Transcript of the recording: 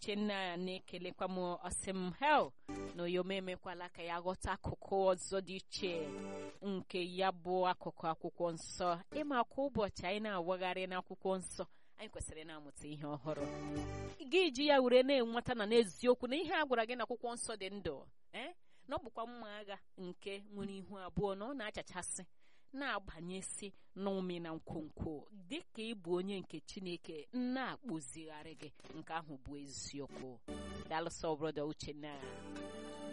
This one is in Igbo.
uchenna na-ekelekwa m ọsị m hel na oyoma emekwala ka ya ghọta akụkụ ọzọ dị iche nke ya bụ akụkụ akwụkwọ nsọ ịma kwa ụbọchị anyị na-awagharị n'akwụkwọ nsọ anyị kwesịrị na-amụta ihe ọhụrụ gị ji ya were na-enweta na n'eziokwu na ihe a gwara gị na akwụkwọ nsọ dị ndụ ee na ọ bụkwa mma agha nke nwere ihu abụọ na ọ na-achachasị na-agbanyesi n'ụmị na nkwonkwo dị ka ịbụ onye nke chineke na-akpụzigharị gị nke ahụ bụ eziokwu dalụsọ brọda uchenna